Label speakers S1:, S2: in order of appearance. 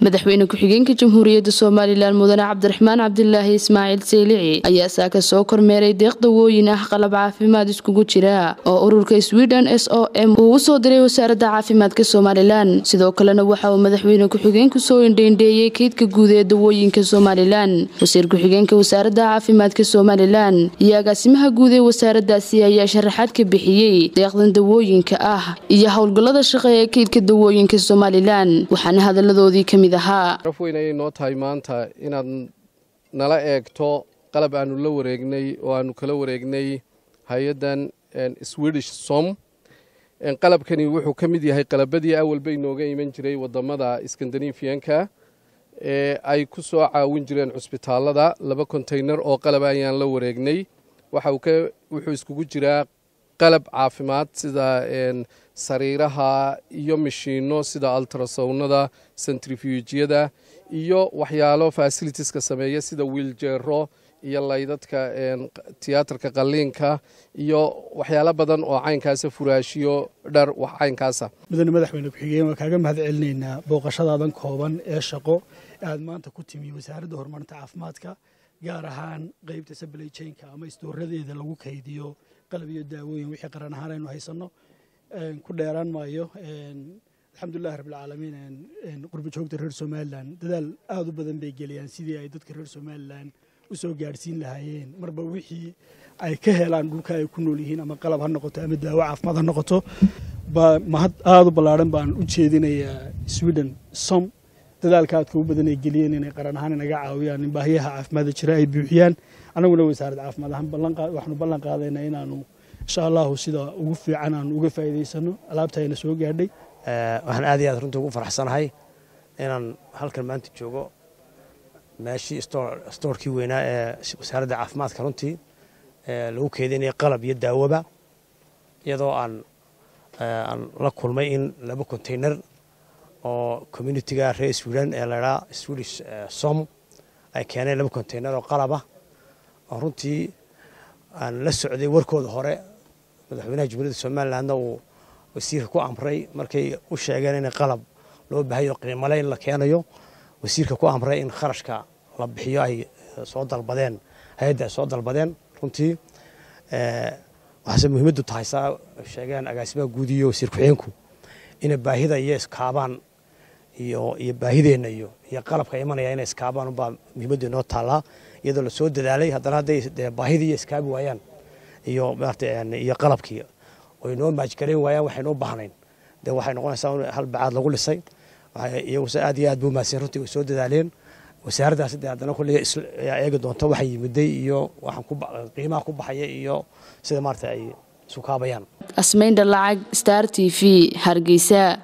S1: madaxweyne ku-xigeenka jamhuuriyadda somalilan mudane cabdiraxmaan cabdilaahi ismaaciil seylici ayaa saaka soo kormeeray deeq dawooyin ah qalab caafimaad iskugu jira oo ururka sweden s o m uu usoo diray wasaaradda caafimaadka somalilan sidoo kalena waxa uu madaxweyne ku-xigeenku soo indheindheeyey keydka guud ee dawooyinka somalilan wasiir ku-xigeenka wasaaradda caafimaadka somalilan iyo agaasimaha guud ee wasaaradaasi ayaa sharaxaad ka bixiyey deeqdan dawooyinka ah iyo howlgallada shaqe ee keydka dawooyinka somalilan waxaana hadaladoodii kamid
S2: raf weyn ayay noo tahay maanta inaad nala eegto qalab aanu la wareegnay oo aanu kala wareegnay hay-addan swedish som qalabkani wuxuu ka mid yahay qalabadii awalba inooga iman jiray wadamada skandinafiyanka ee ay ku soo caawin jireen cusbitaalada laba konteynar oo qalab ayaan la wareegnay wuxuu iskugu jiraa qalab caafimaad sida sariiraha iyo mishiino sida altrasownada centrifugiyada iyo waxyaalo fasilitiska sameeya sida wiiljeero iyo laydadka tiyaatarka qaliinka iyo waxyaalo badan oo caynkaasa furaashiyo dhar wax caynkaasa
S3: mudane madaxweyne ku-xigeen waan kaaga mahad celinaynaa booqashadaadan kooban ee shaqo aad maanta ku timi wasaaradda horumarinta caafimaadka gaar ahaan qeybta sablay jaynka ama istooradeeda lagu kaydiyo qalab iyo daawooyin wixii qaran ahaan aynu haysanno ku dheeraan maayo alxamdulilahi rabbilcaalamiin qurba joogta reer somalilan dadaal aada u badan bay geliyaan sidii ay dadka reer somalilan u soo gaadhsiin lahaayeen marba wixii ay ka helaan dhulka ay ku nool yihiin ama qalab ha noqoto ama daawo caafimaad ha noqoto mahad aada u ballaadhan baan u jeedinayaa sweden som dadaalka aadka u badan ay geliyeen inay qaran ahaan inaga caawiyaan in baahiyaha caafimaadda jira ay buuxiyaan annaguna wasaaradda caafimaad ahaan waxaanu ballan qaadaynaa inaanu insha allahu sida ugu fiican aanu uga faa'iidaysano alaabta ayna soo gaadhay
S4: waxaan aad iyo aad runtii ugu faraxsanahay inaan halkan maanta joogo meeshii stoorkii weynaa ee wasaaradda caafimaadka runtii lagu keedinaya qalab iyo daawoba iyadoo aan aan la kulmay in laba konteyner oo communitiga reer sweden ee laydhaa swedish som ay keeneen laba konteyner oo qalabah oo runtii aan la socday warkooda hore madaxweynaha jumhuuriyadda somalilandna uu wasiirka ku amray markay u sheegeen in qalab loo baahayo qiimale in la keenayo wasiirka ku amray in kharashka la bixiyo ay soo dalbadeen hay-adda ay soo dalbadeen runtii waxaase muhiimaddu tahay saa sheegeen agaasimaha guud iyo wasiir ku-xigeenku inay baahida iyo iskaabaan iyo iyo baahideenna iyo iyo qalabka imanaya inay iskaabaan unbaa muhiimaddu inoo taallaa iyadoo lasoo dadaalay haddana hadday dee baahidii iyo iskaabi waayaan iyo maarata iyo qalabkii oy noo maajgarayn waayaan waxaynu u baahnayn dee waxay noqonaysaa hal bacaad lagu lisay iyaguse aad iyo aad buu mahadsan runtii way soo dadaaleen wasaaraddaasi dee haddana kulliga eegi doonto waxay yimiday iyo waxaan ku qiimaha ku baxaya iyo sida maarata ay isu kaabayaan
S1: asmaynda lacag star t v hargeysa